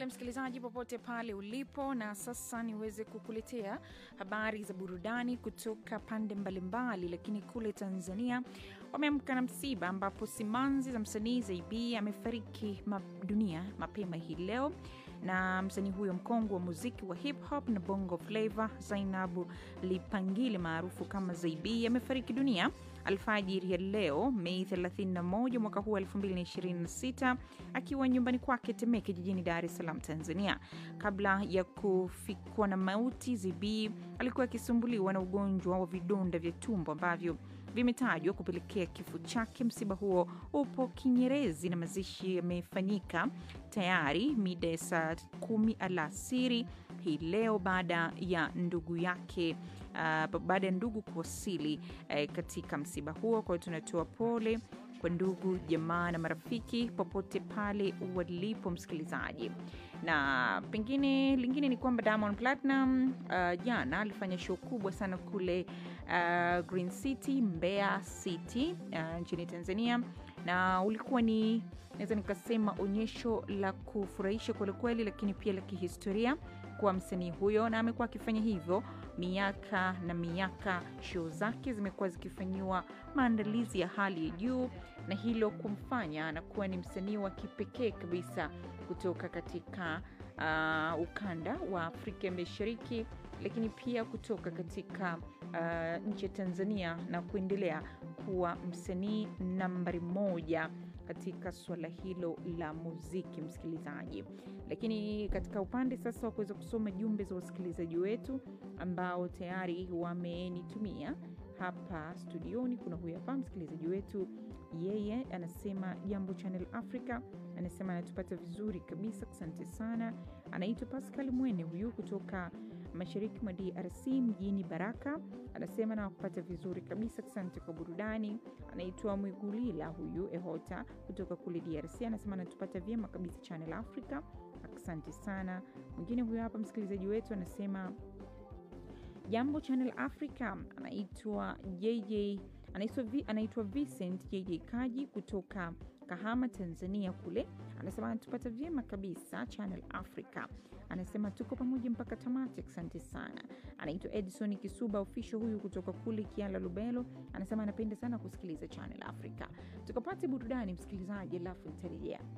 tele msikilizaji, popote pale ulipo, na sasa niweze kukuletea habari za burudani kutoka pande mbalimbali. Lakini kule Tanzania wameamka na msiba, ambapo simanzi za msanii Zaibi amefariki ma dunia mapema hii leo na msanii huyo mkongwe wa muziki wa hip hop na bongo flava Zainabu Lipangile maarufu kama Zaibi amefariki dunia alfajiri ya leo Mei 31 mwaka huu 2026 akiwa nyumbani kwake Temeke jijini Dar es Salaam, Tanzania. Kabla ya kufikwa na mauti, Zaibi alikuwa akisumbuliwa na ugonjwa wa vidonda vya tumbo ambavyo vimetajwa kupelekea kifo chake. Msiba huo upo Kinyerezi na mazishi yamefanyika tayari mida ya saa kumi alasiri hii leo baada ya ndugu yake uh, baada ya ndugu kuwasili uh, katika msiba huo. Kwa hiyo tunatoa pole kwa ndugu jamaa na marafiki popote pale walipo, msikilizaji. Na pengine lingine ni kwamba Diamond Platinum uh, jana alifanya show kubwa sana kule uh, Green City, Mbeya City uh, nchini Tanzania, na ulikuwa ni naweza nikasema onyesho la kufurahisha kwelikweli, lakini pia la kihistoria kwa msanii huyo, na amekuwa akifanya hivyo miaka na miaka. Show zake zimekuwa zikifanyiwa maandalizi ya hali ya juu, na hilo kumfanya anakuwa ni msanii wa kipekee kabisa kutoka katika uh, ukanda wa Afrika Mashariki, lakini pia kutoka katika uh, nchi ya Tanzania na kuendelea kuwa msanii nambari moja katika suala hilo la muziki, msikilizaji. Lakini katika upande sasa wa kuweza kusoma jumbe za wasikilizaji wetu ambao tayari wamenitumia hapa studioni, kuna huyu hapa msikilizaji wetu, yeye anasema jambo Channel Africa, anasema anatupata vizuri kabisa, asante sana. Anaitwa Pascal Mwene huyu kutoka mashariki mwa DRC mjini Baraka, anasema nawakupata vizuri kabisa, asante kwa burudani. Anaitwa Mwigulila huyu Ehota kutoka kule DRC, anasema anatupata vyema kabisa Channel Africa, asante sana. Mwingine huyu hapa msikilizaji wetu anasema jambo Channel Africa, anaitwa JJ anaitwa Vincent JJ Kaji kutoka Kahama, Tanzania kule, anasema anatupata vyema kabisa Channel Africa, anasema tuko pamoja mpaka tamati, asante sana. Anaitwa Edison Kisuba official huyu kutoka kule Kiala Lubelo, anasema anapenda sana kusikiliza Channel Africa. Tukapate burudani msikilizaji, alafu nitarejea.